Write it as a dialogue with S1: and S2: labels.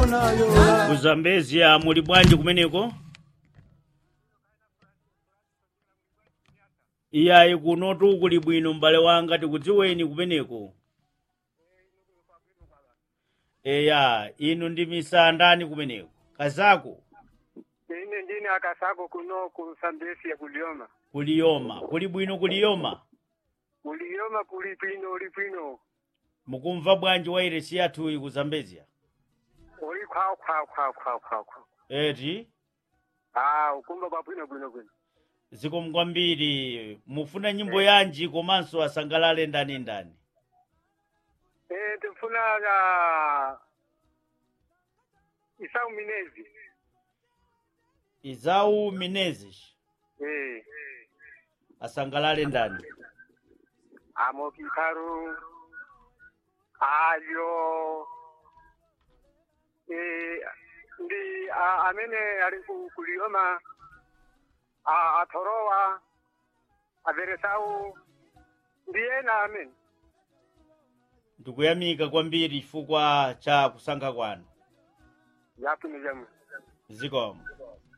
S1: kuzambezia muli bwanji kumeneko iyayi kunotu kuli bwino m'bale wanga tikudziweni kumeneko eya inu ndi misandani kumeneko kazako
S2: ine ndine akasako kuno ku sambesi ya kulioma
S1: kuliyoma kuli bwino kuliyoma
S2: kulioma kuli bwino uli bwino
S1: mukumva bwanji wairesi yathuyi kuzambezia
S2: uli khwawu khwawu khwawu khwawu khwawu khwawu
S1: eti
S2: ah ukumva kwa bwino bwino bwino
S1: zikomo kwambiri mufuna nyimbo yanji komanso asangalale ndani ndani
S2: eh tifuna ya isau minezi
S1: izau menezes
S2: eh
S1: asangalale ndani
S2: amo kikaru ayo eh ndi a- amene ali ku- kulioma a- athorowa averesau ndi ena amene
S1: ndikuyamika kwambiri chifukwa cha kusankha kwanu
S2: yapini jamu
S1: zikomo